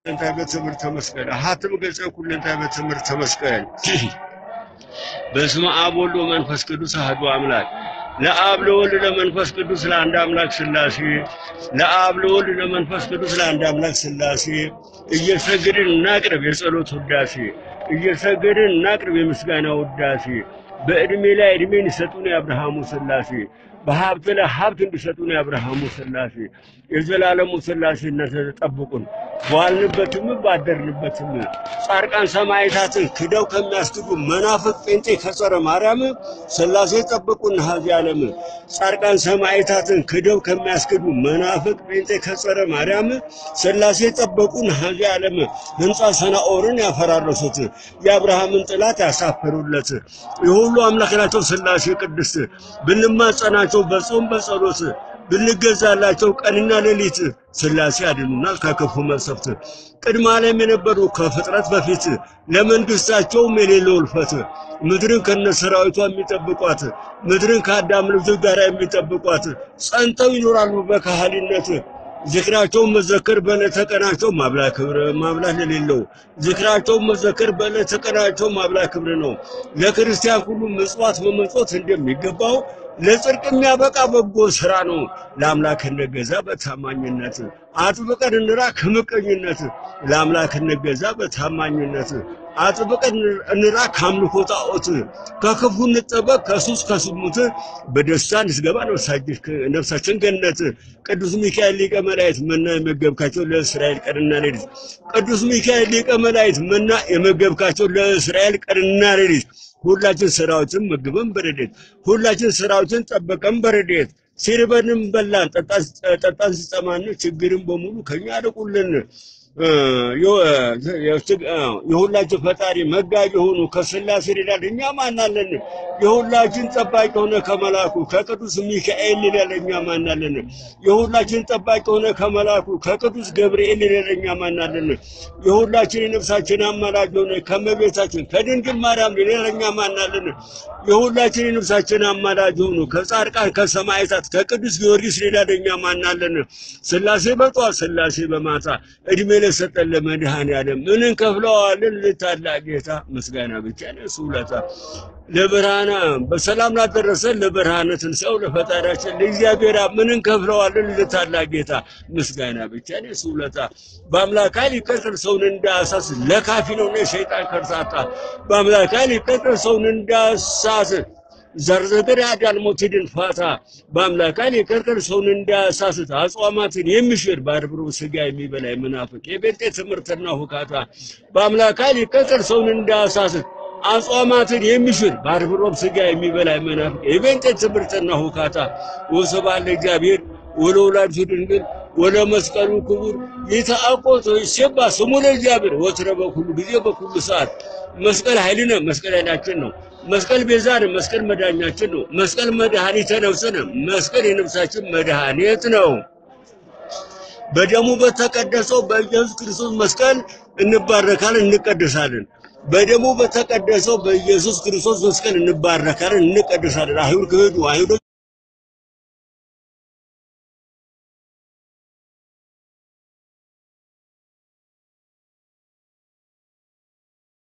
ኩለንታይ በትምህርተ መስቀል ሀትም ገጸ ኩለንታይ በትምህርተ መስቀል በስመ አብ ወልድ ወመንፈስ ቅዱስ አሐዱ አምላክ ለአብ ለወልድ ለመንፈስ ቅዱስ ለአንድ አምላክ ሥላሴ ለአብ ለወልድ ለመንፈስ ቅዱስ ለአንድ አምላክ ሥላሴ እየሰገድን እናቅርብ የጸሎት ውዳሴ እየሰገድን እናቅርብ የምስጋና ውዳሴ በዕድሜ ላይ ዕድሜን ይሰጡን የአብርሃሙ ሥላሴ በሀብት ላይ ሀብት እንዲሰጡን የአብርሃሙ ሥላሴ የዘላለሙ ሥላሴነት ጠብቁን። በዋልንበትም ባደርንበትም ጻድቃን ሰማዕታትን ክደው ከሚያስክዱ መናፍቅ ጴንጤ ከጸረ ማርያም ሥላሴ ጠብቁን። ሀዚ ዓለም ጻድቃን ሰማዕታትን ክደው ከሚያስክዱ መናፍቅ ጴንጤ ከጸረ ማርያም ሥላሴ ጠበቁን። ሀዚ ዓለም ሕንፃ ሰናኦርን ያፈራረሱት የአብርሃምን ጥላት ያሳፈሩለት የሁሉ አምላክ ናቸው ሥላሴ ቅድስት ብንማጸናቸው በጾም በጸሎት ብንገዛላቸው ቀንና ሌሊት ሥላሴ ያድኑናል ከክፉ መቅሰፍት። ቅድመ ዓለም የነበሩ ከፍጥረት በፊት ለመንግሥታቸውም የሌለው እልፈት ምድርን ከነሰራዊቷ የሚጠብቋት ምድርን ከአዳም ልጆች ጋር የሚጠብቋት ጸንተው ይኖራሉ በካህሊነት ዝክራቸውን መዘከር በዕለተ ቀናቸው ማብላት ክብር ማብላት ለሌለው ዝክራቸውን መዘከር በዕለተ ቀናቸው ማብላት ክብር ነው። ለክርስቲያን ሁሉ ምጽዋት መመጽወት እንደሚገባው ለጽድቅ የሚያበቃ በጎ ስራ ነው። ለአምላክ እንገዛ በታማኝነት አጥብቀን እንራቅ ከምቀኝነት። ለአምላክ እንገዛ በታማኝነት አጥብቀን እንራቅ ከአምልኮ ጣዖት። ከክፉ እንጠበቅ ከሱስ ከስሙት። በደስታ እንስገባ ነፍሳችን ገነት። ቅዱስ ሚካኤል ሊቀ መላእክት መና የመገብካቸው ለእስራኤል ቀንና ሌሊት። ቅዱስ ሚካኤል ሊቀ መላእክት መና የመገብካቸው ለእስራኤል ቀንና ሌሊት። ሁላችን ስራዎችን መግበን በረዴት ሁላችን ስራዎችን ጠበቀን በረዴት ሲርበንም በላን ጠጣን ሲጠማን ችግርን በሙሉ ከኛ አርቁልን። የሁላችን ፈጣሪ መጋቢ የሆኑ ከሥላሴ ይላል እኛ ማናለን? የሁላችን ጠባቂ ሆነ ከመላኩ ከቅዱስ ሚካኤል ይላል እኛ ማናለን? የሁላችን ጠባቂ ሆነ ከመላኩ ከቅዱስ ገብርኤል ይላል እኛ ማናለን? የሁላችን የነፍሳችን አማላጅ ሆነ ከመቤታችን ከድንግል ማርያም ይላል እኛ ማናለን? የሁላችን የነፍሳችን አማላጅ ሆኑ ከጻድቃን ከሰማዕታት ከቅዱስ ጊዮርጊስ ይላል እኛ ማናለን? ሥላሴ በጧት ሥላሴ በማታ እድሜ ለሰጠን ለመድኃኔዓለም ምን እንከፍለዋለን? ለታላቅ ጌታ ምስጋና ብቻ ነው እሱ ውለታ። ለብርሃነ በሰላም ላደረሰን ለብርሃነ ትንሣኤው ለፈጣሪያችን ለእግዚአብሔር ምን እንከፍለዋለን? ለታላቅ ጌታ ምስጋና ብቻ ነው እሱ ውለታ። በአምላክ ኃይል ይቀጥል ሰውን እንዳያሳስ ለካፊ ነው የሰይጣን ከርሳታ። በአምላክ ኃይል ይቀጥል ሰውን እንዳያሳስ ዘርዘር ያዳል ሞትድን ፋታ በአምላክ ኃይል ይቀጥል ሰውን እንዳያሳስት አጽዋማትን የሚሽር በአርብሮ ስጋ የሚበላ መናፍቅ የጴንጤ ትምህርትና ሁካታ በአምላክ ኃይል ይቀጥል ሰውን እንዳያሳስት አጽዋማትን የሚሽር በአርብሮ ስጋ የሚበላ መናፍቅ የጴንጤ ትምህርትና ሁካታ ወስብሐት ለእግዚአብሔር ወለወላዲቱ ድንግል ወለመስቀሉ ክቡር ይትአቆቶ ይሴባ ስሙ ለእግዚአብሔር ወትረ በኩሉ ጊዜ በኩሉ ሰዓት መስቀል ኃይልነ መስቀል ኃይላችን ነው። መስቀል ቤዛን መስቀል መድኃኒታችን ነው። መስቀል መድኃኒተ ነፍስነ መስቀል የነፍሳችን መድኃኒት ነው። በደሙ በተቀደሰው በኢየሱስ ክርስቶስ መስቀል እንባረካለን፣ እንቀደሳለን። በደሙ በተቀደሰው በኢየሱስ ክርስቶስ መስቀል እንባረካለን፣ እንቀደሳለን። አይሁድ ክህዱ አይሁድ